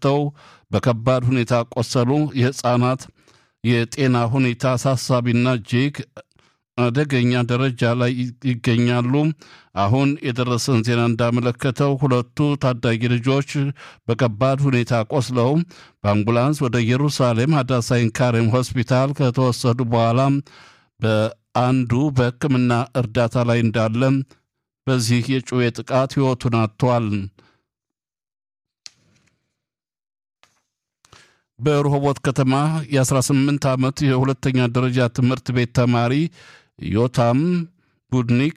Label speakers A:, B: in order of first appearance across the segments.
A: ተመተው በከባድ ሁኔታ ቆሰሉ። የሕፃናት የጤና ሁኔታ አሳሳቢና እጅግ አደገኛ ደረጃ ላይ ይገኛሉ። አሁን የደረሰን ዜና እንዳመለከተው ሁለቱ ታዳጊ ልጆች በከባድ ሁኔታ ቆስለው በአምቡላንስ ወደ ኢየሩሳሌም ሀዳሳይን ካሬም ሆስፒታል ከተወሰዱ በኋላ በአንዱ በሕክምና እርዳታ ላይ እንዳለ በዚህ የጩቤ ጥቃት ሕይወቱን አጥቷል። በረሆቦት ከተማ የ18 ዓመት የሁለተኛ ደረጃ ትምህርት ቤት ተማሪ ዮታም ቡድኒክ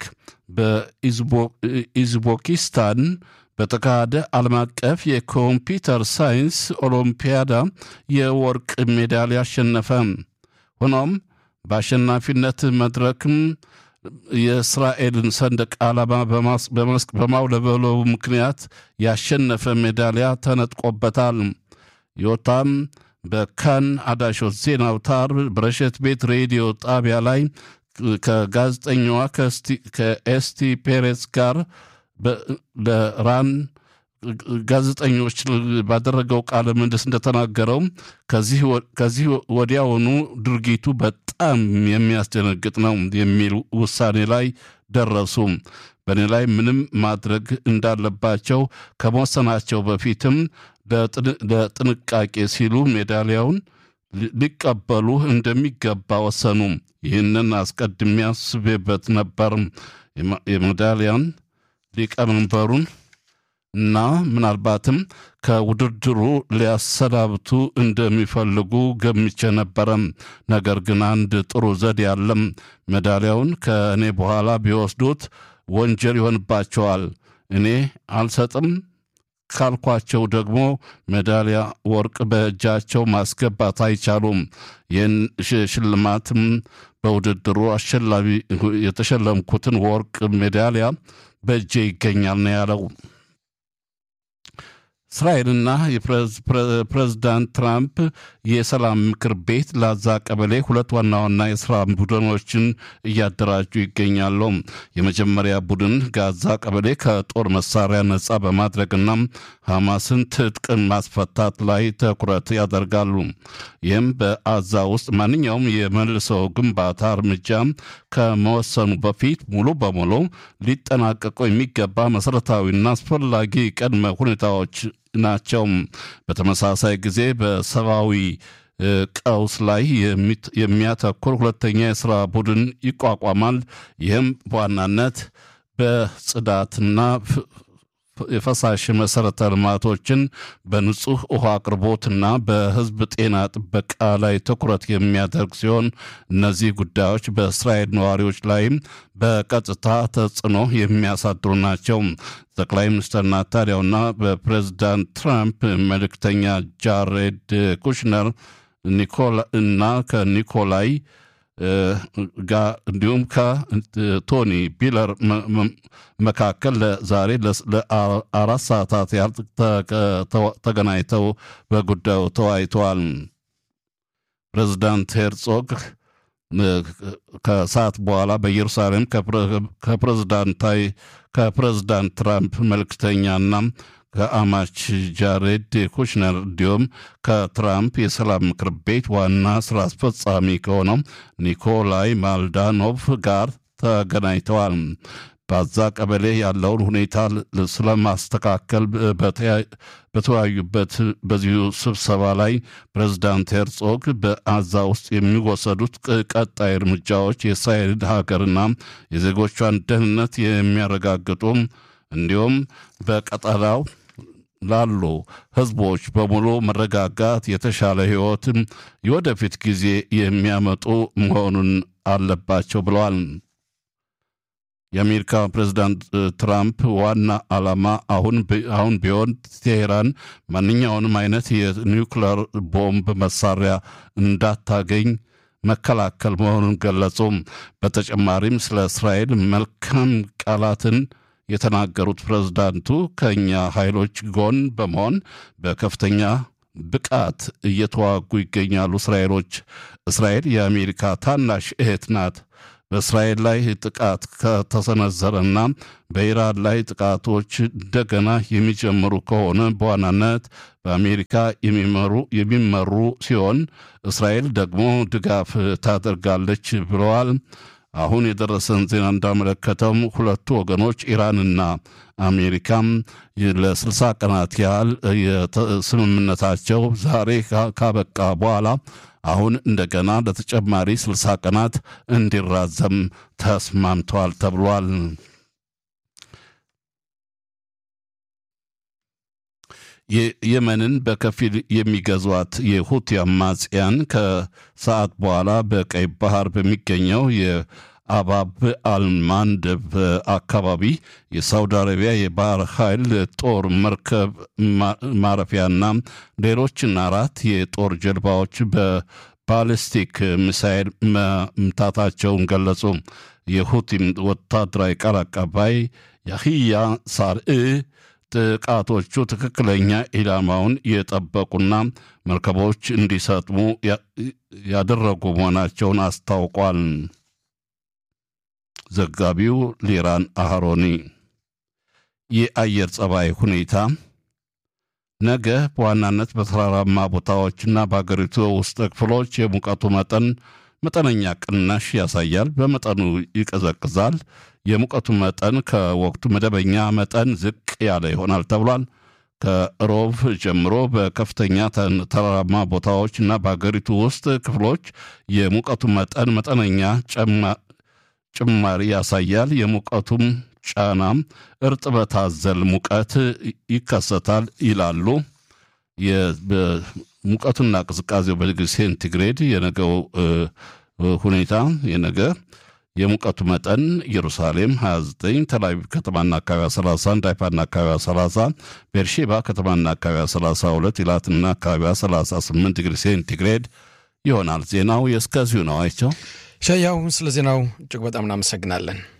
A: በኢዝቦኪስታን በተካሄደ ዓለም አቀፍ የኮምፒውተር ሳይንስ ኦሎምፒያዳ የወርቅ ሜዳሊያ አሸነፈ። ሆኖም በአሸናፊነት መድረክም የእስራኤልን ሰንደቅ ዓላማ በማውለበለቡ ምክንያት ያሸነፈ ሜዳሊያ ተነጥቆበታል። ዮታም በካን አዳሾት ዜና አውታር በረሸት ቤት ሬዲዮ ጣቢያ ላይ ከጋዜጠኛዋ ከኤስቲ ፔሬስ ጋር ለራን ጋዜጠኞች ባደረገው ቃለ ምልልስ እንደተናገረው ከዚህ ወዲያውኑ ድርጊቱ በጣም የሚያስደነግጥ ነው የሚል ውሳኔ ላይ ደረሱ። በእኔ ላይ ምንም ማድረግ እንዳለባቸው ከመወሰናቸው በፊትም ለጥንቃቄ ሲሉ ሜዳሊያውን ሊቀበሉ እንደሚገባ ወሰኑ። ይህንን አስቀድሜ አስቤበት ነበር። የሜዳሊያን ሊቀመንበሩን እና ምናልባትም ከውድድሩ ሊያሰናብቱ እንደሚፈልጉ ገምቼ ነበረ። ነገር ግን አንድ ጥሩ ዘዴ ያለም ሜዳሊያውን ከእኔ በኋላ ቢወስዱት ወንጀል ይሆንባቸዋል። እኔ አልሰጥም ካልኳቸው ደግሞ ሜዳሊያ ወርቅ በእጃቸው ማስገባት አይቻሉም። ይህን ሽልማትም በውድድሩ አሸላሚ የተሸለምኩትን ወርቅ ሜዳሊያ በእጄ ይገኛል ነው ያለው። እስራኤልና የፕሬዝዳንት ትራምፕ የሰላም ምክር ቤት ላዛ ቀበሌ ሁለት ዋና ዋና የስራ ቡድኖችን እያደራጁ ይገኛሉ። የመጀመሪያ ቡድን ጋዛ ቀበሌ ከጦር መሳሪያ ነጻ በማድረግና ሐማስን ትጥቅን ማስፈታት ላይ ትኩረት ያደርጋሉ። ይህም በአዛ ውስጥ ማንኛውም የመልሶ ግንባታ እርምጃ ከመወሰኑ በፊት ሙሉ በሙሉ ሊጠናቀቁ የሚገባ መሠረታዊና አስፈላጊ ቅድመ ሁኔታዎች ናቸው። በተመሳሳይ ጊዜ በሰብአዊ ቀውስ ላይ የሚያተኩር ሁለተኛ የሥራ ቡድን ይቋቋማል። ይህም በዋናነት በጽዳትና የፈሳሽ መሠረተ ልማቶችን በንጹህ ውሃ አቅርቦትና በሕዝብ ጤና ጥበቃ ላይ ትኩረት የሚያደርግ ሲሆን እነዚህ ጉዳዮች በእስራኤል ነዋሪዎች ላይም በቀጥታ ተጽዕኖ የሚያሳድሩ ናቸው። ጠቅላይ ሚኒስትር ናታንያሁና በፕሬዚዳንት ትራምፕ መልእክተኛ ጃሬድ ኩሽነር እና ከኒኮላይ ጋር እንዲሁም ከቶኒ ቢለር መካከል ዛሬ ለአራት ሰዓታት ያህል ተገናኝተው በጉዳዩ ተወያይተዋል። ፕሬዚዳንት ሄርጾግ ከሰዓት በኋላ በኢየሩሳሌም ከፕሬዝዳንታዊ ከፕሬዝዳንት ትራምፕ መልእክተኛና ከአማች ጃሬድ ኩሽነር እንዲሁም ከትራምፕ የሰላም ምክር ቤት ዋና ስራ አስፈጻሚ ከሆነው ኒኮላይ ማልዳኖቭ ጋር ተገናኝተዋል። በዛ ቀበሌ ያለውን ሁኔታ ስለማስተካከል በተወያዩበት በዚሁ ስብሰባ ላይ ፕሬዝዳንት ሄርጾግ በአዛ ውስጥ የሚወሰዱት ቀጣይ እርምጃዎች የእስራኤል ሀገርና የዜጎቿን ደህንነት የሚያረጋግጡ እንዲሁም በቀጠናው ላሉ ሕዝቦች በሙሉ መረጋጋት፣ የተሻለ ሕይወትም የወደፊት ጊዜ የሚያመጡ መሆኑን አለባቸው ብለዋል። የአሜሪካ ፕሬዝዳንት ትራምፕ ዋና ዓላማ አሁን አሁን ቢሆን ቴሄራን ማንኛውንም አይነት የኒውክሌር ቦምብ መሳሪያ እንዳታገኝ መከላከል መሆኑን ገለጹ። በተጨማሪም ስለ እስራኤል መልካም ቃላትን የተናገሩት ፕሬዝዳንቱ ከእኛ ኃይሎች ጎን በመሆን በከፍተኛ ብቃት እየተዋጉ ይገኛሉ። እስራኤሎች እስራኤል የአሜሪካ ታናሽ እህት ናት። በእስራኤል ላይ ጥቃት ከተሰነዘረና በኢራን ላይ ጥቃቶች እንደገና የሚጀምሩ ከሆነ በዋናነት በአሜሪካ የሚመሩ ሲሆን እስራኤል ደግሞ ድጋፍ ታደርጋለች ብለዋል። አሁን የደረሰን ዜና እንዳመለከተው ሁለቱ ወገኖች ኢራንና አሜሪካም ለስልሳ ቀናት ያህል ስምምነታቸው ዛሬ ካበቃ በኋላ አሁን እንደገና ለተጨማሪ ስልሳ ቀናት እንዲራዘም ተስማምተዋል ተብሏል። የመንን በከፊል የሚገዟት የሁቲ አማጽያን ከሰዓት በኋላ በቀይ ባህር በሚገኘው የአባብ አልማንደብ አካባቢ የሳውዲ አረቢያ የባህር ኃይል ጦር መርከብ ማረፊያና ሌሎችን አራት የጦር ጀልባዎች በባሊስቲክ ሚሳይል መምታታቸውን ገለጹ። የሁቲም ወታደራዊ ቃል አቀባይ ያህያ ሳርኢ ጥቃቶቹ ትክክለኛ ኢላማውን የጠበቁና መርከቦች እንዲሰጥሙ ያደረጉ መሆናቸውን አስታውቋል። ዘጋቢው ሊራን አህሮኒ። የአየር ጸባይ ሁኔታ ነገ በዋናነት በተራራማ ቦታዎችና በአገሪቱ ውስጥ ክፍሎች የሙቀቱ መጠን መጠነኛ ቅናሽ ያሳያል። በመጠኑ ይቀዘቅዛል። የሙቀቱ መጠን ከወቅቱ መደበኛ መጠን ዝቅ ያለ ይሆናል ተብሏል። ከሮብ ጀምሮ በከፍተኛ ተራራማ ቦታዎች እና በአገሪቱ ውስጥ ክፍሎች የሙቀቱ መጠን መጠነኛ ጭማሪ ያሳያል። የሙቀቱም ጫናም እርጥበት አዘል ሙቀት ይከሰታል ይላሉ። ሙቀቱና ቅዝቃዜው በዲግሪ ሴንቲግሬድ የነገው ሁኔታ የነገ የሙቀቱ መጠን ኢየሩሳሌም 29፣ ተልአቪቭ ከተማና አካባቢ 31፣ ሃይፋና አካባቢ 30፣ ቤርሼባ ከተማና አካባቢ 32፣ ኢላትና አካባቢ 38 ዲግሪ ሴንቲግሬድ ይሆናል። ዜናው የእስከዚሁ ነው። አይቸው
B: ሸያው ስለ ዜናው እጅግ በጣም እናመሰግናለን።